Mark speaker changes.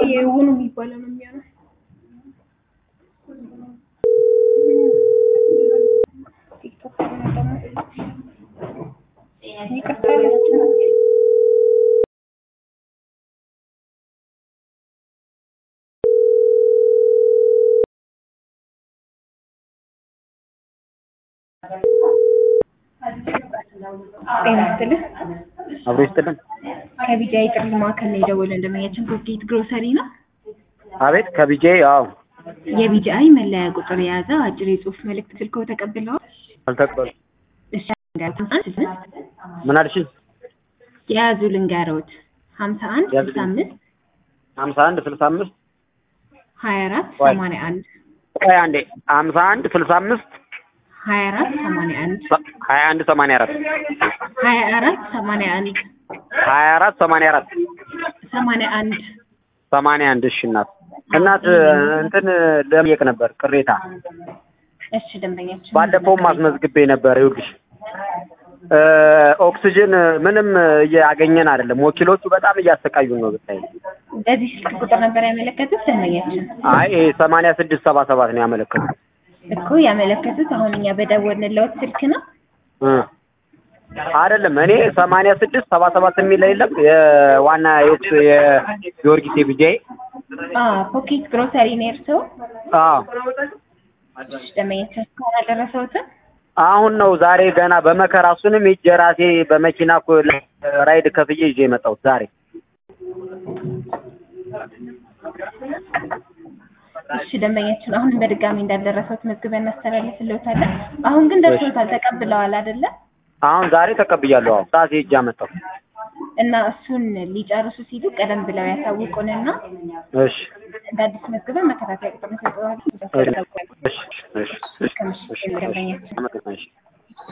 Speaker 1: የውኑ የሚባለው ነው የሚሆነው። ቲክቶክ ላይ ደግሞ ይቅርታ ጤና ይስጥልኝ።
Speaker 2: አብሮ ይስጥልን።
Speaker 1: ከቢጃይ ጥሪ ማዕከል ነው የደወልን። ደንበኛችን ኮኬት ግሮሰሪ ነው።
Speaker 2: አቤት ከቢጄ አዎ፣
Speaker 1: የቢጃይ መለያ ቁጥር የያዘ አጭር የጽሁፍ መልእክት ስልክዎ ተቀብለዋል?
Speaker 2: አልተቀበሉ
Speaker 1: እሺ ልንገርዎት።
Speaker 2: ምን አልሽኝ?
Speaker 1: የያዙ ልንገርዎት። ሀምሳ አንድ
Speaker 2: ያዙ።
Speaker 1: ስልሳ አምስት
Speaker 2: ሀምሳ አንድ ስልሳ አምስት
Speaker 1: ሀያ አራት
Speaker 2: ቆይ።
Speaker 1: ሰማንያ አንድ
Speaker 2: ቆይ አንዴ ሀምሳ አንድ ስልሳ አምስት
Speaker 1: ሀያ አራት ሰማንያ አንድ
Speaker 2: ሀያ አንድ ሰማንያ አራት
Speaker 1: ሀያ አራት ሰማንያ አንድ
Speaker 2: ሀያ አራት ሰማንያ አራት
Speaker 1: ሰማንያ አንድ
Speaker 2: ሰማንያ አንድ እሺ እናት እናት እንትን ለመጠየቅ ነበር ቅሬታ
Speaker 1: እሺ ደንበኛችን
Speaker 2: ባለፈውም አስመዝግቤ ነበር ይኸውልሽ እ ኦክስጅን ምንም እያገኘን አይደለም ወኪሎቹ በጣም እያሰቃዩን ነው ብታይ
Speaker 1: በዚህ ስልክ ቁጥር ነበር ያመለከቱት ደንበኛችን
Speaker 2: አይ ይሄ ሰማንያ ስድስት ሰባ ሰባት ነው ያመለከቱት
Speaker 1: እኮ ያመለከቱት አሁን እኛ በደወልንልዎት ስልክ ነው
Speaker 2: እ አይደለም እኔ ሰማንያ ስድስት ሰባ ሰባት የሚል የለም የዋና የት የጊዮርጊስ የቢጃይ
Speaker 1: አ ፖኬት ግሮሰሪ ነው የእርስዎ
Speaker 2: አዎ
Speaker 1: እሺ ደንበኛችን እስካሁን አልደረሰዎትም
Speaker 2: አሁን ነው ዛሬ ገና በመከራ እሱንም ሂጅ ራሴ በመኪና እኮ ራይድ ከፍዬ ይዤ የመጣሁት ዛሬ
Speaker 1: እሺ ደንበኛችን አሁንም በድጋሚ እንዳልደረሰዎት መዝግበን እናስተላልፍልዎታለን አሁን ግን ደርሶታል ተቀብለዋል አይደለ
Speaker 2: አሁን ዛሬ ተቀብያለሁ አዎ ራሴ ሂጅ አመጣሁ
Speaker 1: እና እሱን ሊጨርሱ ሲሉ ቀደም ብለው ያሳውቁንና
Speaker 2: እሺ
Speaker 1: እንደ አዲስ መዝግበን መከታተያ ቁጥር እንሰጠዋለን
Speaker 2: እሺ እሺ እሺ
Speaker 1: እስከ ምሽት ደንበኛችን
Speaker 2: አመሰግናለሁ እሺ